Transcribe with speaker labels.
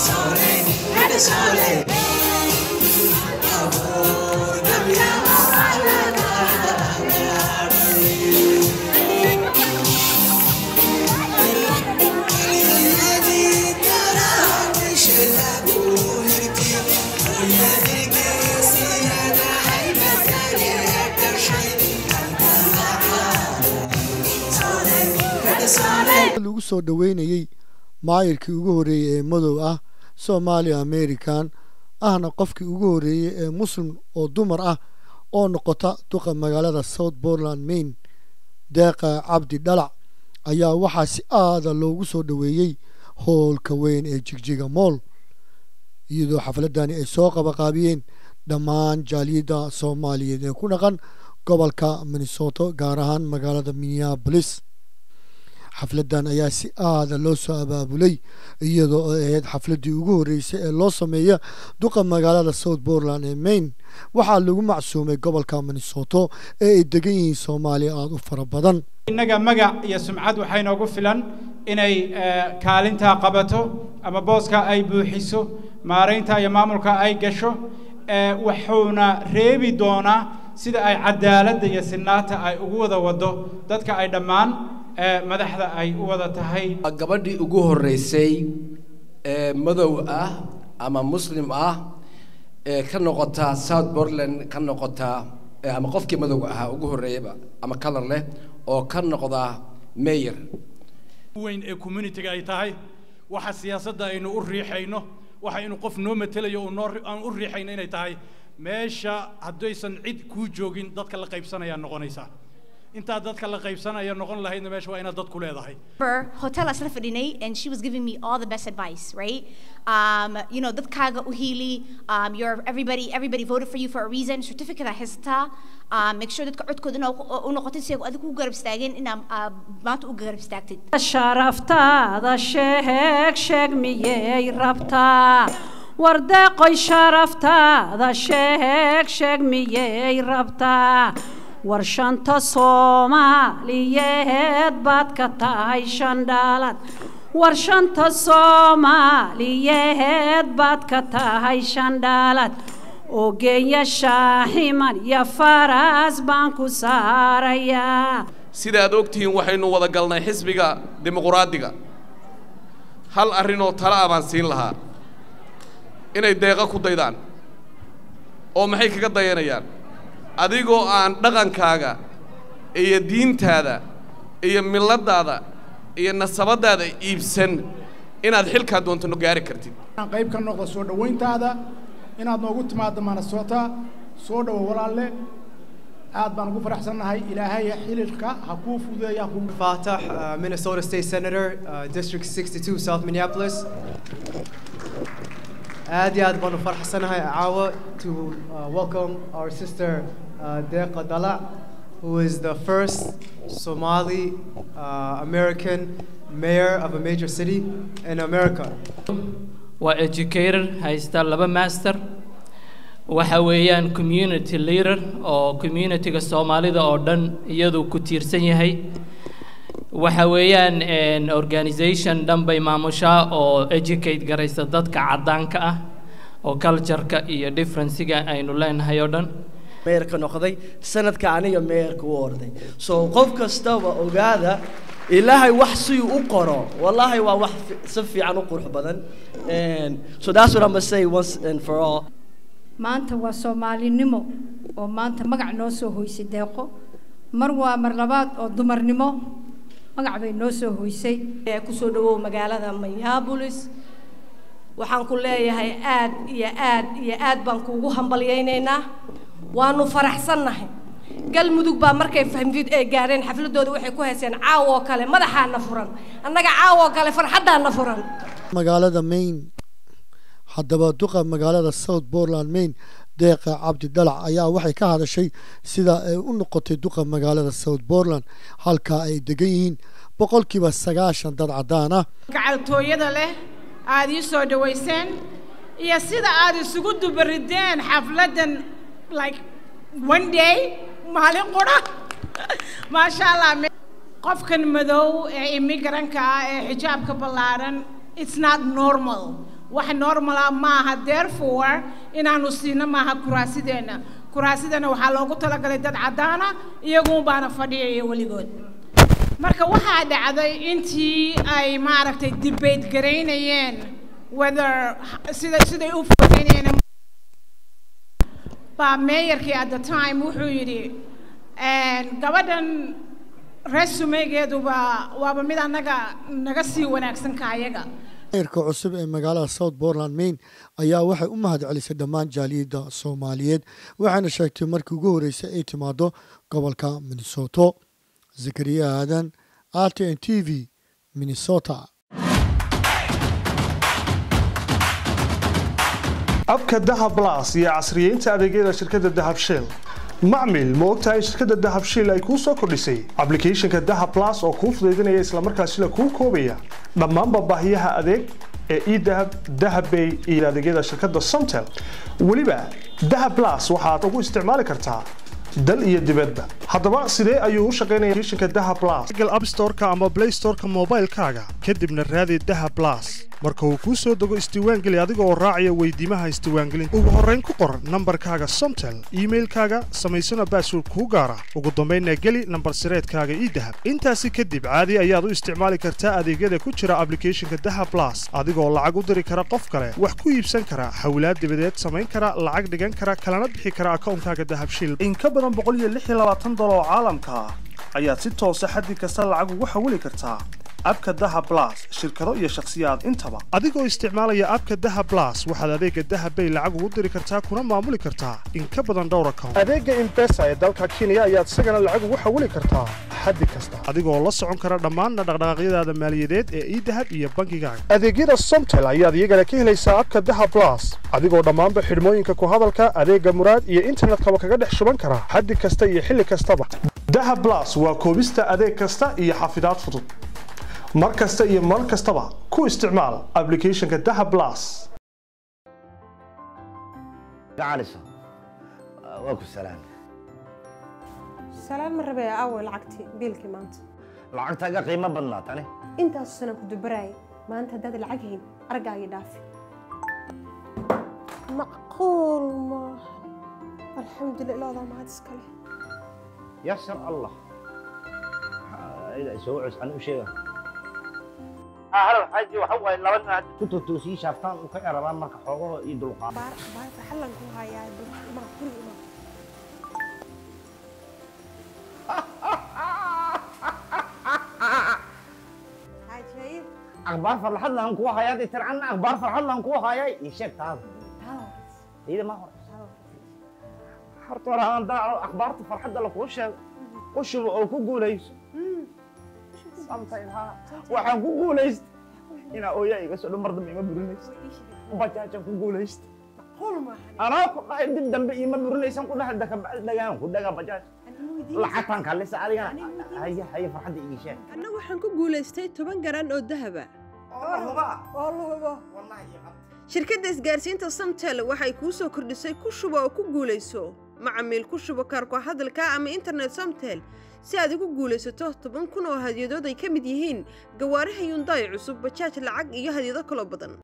Speaker 1: lagu soo dhoweynayey maayirkii ugu horreeyey ee madow ah soomaali american ahna qofkii ugu horreeyey ee muslim oo dumar ah oo noqota duqa magaalada south portland maine deeqa cabdi dhalac ayaa waxaa si aada loogu soo dhoweeyey howlka weyn ee jigjiga mool iyadoo xafladani ay soo qabaqaabiyeen dhammaan jaaliyadda soomaaliyeed ee ku dhaqan gobolka minnesota gaar ahaan magaalada minneabolis xafladan ayaa si aada loo soo abaabulay iyadoo ay ahayd xafladii ugu horreysay ee loo sameeya duqa magaalada south portland ee maine waxaa lagu macsuumay gobolka minnesoto ee ay degan yihiin soomaaliya aada u fara badan
Speaker 2: innaga magac iyo sumcad waxaa inoogu filan inay kaalintaa qabato ama booska ay buuxiso maaraynta iyo maamulka ay gasho wuxuuna reebi doonaa sida ay cadaaladda iyo sinaata ay ugu wada wado dadka ay dhammaan madaxda ay u wada tahay
Speaker 3: gabadhii ugu horreysay ee madow ah ama muslim ah ee ka noqota south portland ka noqota ama qofkii madowga ahaa ugu horreeyaba ama color leh oo ka noqda mayor
Speaker 4: weyn ee communitiga ay tahay waxa siyaasadda aynu u riixayno waxa inuu qof noo matelayo uu noo aan u riixayno inay tahay meesha haddaysan cid kuu joogin dadka la qaybsanayaa noqonaysaa intaad dadka la qaybsanaya noqon lahaydna meesha waa inaad dad ku leedahay
Speaker 5: hotel asla fadhinay and she was giving me all the best advice right um, you know dadkaaga u hiili um, you're everybody everybody voted for you for a reason certificate a haysataa um, make sure dadka codkooda inaa u noqotid si ay adigu u garab istaageen inaa uh, maanta u garab istaagtid
Speaker 6: sharaftaada sheeg sheeg miyay rabtaa wardeeqoy sharaftaada sheeg sheeg miyay rabtaa war shanta soomaaliyeed baad ka tahay shandhaalad war shanta soomaaliyeed baad ka tahay shandhaalad ogeeya shaaximan iyo faras baan ku saarayaa
Speaker 7: sida aad ogtihiin waxaynu wada galnay xisbiga dimuquraadiga hal arrinoo tala ah baan siin lahaa inay deeqa ku daydaan oo maxay kaga dayanayaan adigoo aan dhaqankaaga iyo diintaada iyo miladaada iyo nasabadaada iibsan inaad xilkaa doonto gaari kartid
Speaker 8: qayb ka noqda soo dhowayntaada inaad noogu timaaddo manasota soo dhowo walaalle aad baan ugu faraxsannahay ilaahay xililka ha kuu fududeeya
Speaker 9: Fatah, uh, Minnesota State Senator, uh, District 62, South Minneapolis. aad iyo aad baan u faraxsanahay caawa to uh, welcome our sister uh, Deqa Dala, who is the first Somali uh, American mayor of a major city in America.
Speaker 10: waa educator haysta laba master waxa weeyaan community leader oo communityga soomaalida oo dhan iyadu ku tiirsan yahay waxa weeyaan organization dhan bay maamushaa oo educate garaysa dadka caddaanka ah oo cultureka iyo differencega aynu leenahay oo dhan
Speaker 11: meerka noqday sanadka aniga meerka u orday so qof kastaba ogaada ilaahay wax siduu u qoro wallahi waa wax si fiican u qurux badan so that's what I'm gonna say once and for all
Speaker 12: maanta waa soomaalinimo oo maanta magac noo soo hoysay deeqo mar waa mar labaad oo dumarnimo magac bay noo soo hoysay
Speaker 13: kusoo dhawow magaalada minneapolis waxaan ku leeyahay aad iyo aad iyo aad baan kuugu hambalyaynaynaa waanu faraxsannahay galmudug baa markay fahmid ee gaareen xafladooda waxay ku hayseen caawo kale madaxaana furan annaga caawo kale farxaddaana furan
Speaker 1: magaalada maine haddaba duqa magaalada south portland maine deeqa cabdi dhalac ayaa waxay ka hadashay sida ay u noqotay duqa magaalada south portland halkaa ay degan yihiin boqolkiiba sagaashan dad caddaan ah
Speaker 14: gacaltooyada leh aad ii soo dhawayseen iyo sida aad isugu dubarideen xafladdan like one day maalin qura maasha allah qofkan madow ee imigranka ah ee xijaabka ballaaran it's not normal wax normala maaha therefore inaanu siino maaha kuraasideenna kuraasideenna waxaa loogu talagalay dad caddaana iyaguun baana fadhiyaya weligood marka waxaa dhacday intii ay maaragtay debate garaynayeen whether sida siday u fogeynayeen baa meeyarkii at the time wuxuu yidhi gabadhan resumegeeduba waaba mid annaga naga sii wanaagsan ka ayaga
Speaker 1: maayarka cusub ee magaalada south portland maine ayaa waxay u mahad celisay dhammaan jaaliyadda soomaaliyeed waxayna sheegtay markii ugu horreysay ay timaado gobolka minnesoto zakariya aadan r t n t v minnesota
Speaker 15: abka dahab blas iyo casriyeynta adeegyada shirkadda dahab shell macmil ma ogtahay shirkadda dahab shell ay kuu soo kordhisay ablicathonka dahab blas oo kuu fudaydinaya islamarkaasina kuu koobaya dhammaanba baahiyaha adeeg ee edahab dahabbay iyo adeegyada shirkadda somtel weliba dahab blas waxaad ugu isticmaali kartaa dal iyo dibadba haddaba sidee ayuu u shaqaynaya applicationka dahab blas google app store-ka ama play store-ka moobaylkaaga kadibna raadi dahab blas marka uu kuu soo dego isdiiwaangeli adiga oo raacaya weydiimaha isdiiwaangelinta ugu horrayn ku qor nambarkaaga somtel iimailkaaga samaysana baasword kuu gaara ugu dambaynna geli nambar sireedkaaga ii dahab intaasi kadib caadi ayaad u isticmaali kartaa adeegyada ku jira ablicathonka dahab blas adigoo lacag u diri kara qof kale wax ku iibsan kara hawlaad dibadeed samayn kara lacag dhigan kara kalana bixi kara akawnkaaga dahab shil in ka badan dolar oo caalamka ah ayaad si toosa xaddi kasta lacag ugu xawili kartaa abka daha blas shirkado iyo shakhsiyaad intaba adigoo isticmaalaya abka daha blas waxaad adeega dahabbay lacag ugu diri kartaa kuna maamuli kartaa in ka badan dhowr account adeega imbesa ee dalka kenya ayaad isagana lacag ugu xawili kartaa xaddi kasta adigoo la socon kara dhammaanna dhaqdhaqaaqyadaada maaliyadeed ee idahab iyo bankigaaga adeegyada somtel ayaad iyagana ka helaysaa abka daha blas adigoo dhammaanba xidhmooyinka ku hadalka adeega muraad iyo internetkaba kaga dhex shuban kara xaddi kasta iyo xilli kastaba daha blas waa koobista adeeg kasta iyo xafidaad fudud mar kasta iyo mar kastaba ku isticmaal ablicathonka daha blas
Speaker 16: gacaliso waa ku salaam
Speaker 17: salaan ma rabee aaway lacagtii biilkii maanta
Speaker 16: lacagtaaga qiimo badnaa tani
Speaker 17: intaasu sana ku dubaraayay maanta haddaad lacag hayn argaagii dhaafi macquul maaha alxamdulillah ilaadaa mahad iskale
Speaker 16: yasar allah soo cus ani u sheega halow xaaji waxa waaye laba nin hadda ku totoosii shaaftaan u ka yarabaan marka xoogaho iyo dulqaad
Speaker 17: baarta xallan ku hayaa ma guri ima xaaji
Speaker 16: akhbaar farxad lahan kugu hayaa dee tircanna akhbaar farxad lahan kugu hayaa ii sheeg taada iyada ma hore horta hore aan daaco akhbaarta farxadda lakuu sheego u shubo oo ku guulayso waxaan ku guulaysta inaa ooyaa iga soo dhan mar dambe ima burinaysa bajaajaan ku guulaysta anaa ku dhahay dib dambe ima burinaysan ku dhahay dakabacdi dhagaan ku dhagaa bajaaj lacagtaan kalisa adigana haya haya farxadda igi sheeg
Speaker 18: anna waxaan ku guulaystay toban garan oo dahaba shirkadda isgaarsiinta samtel waxay kuu soo kordhisay ku shubo oo ku guulayso macamiil ku shubo kaarko hadalka ama internet samtel si aad ugu guulaysato toban kun oo hadyadood ay ka mid yihiin gawaaraha yundaay cusub bajaaj lacag iyo hadyado kaloo badan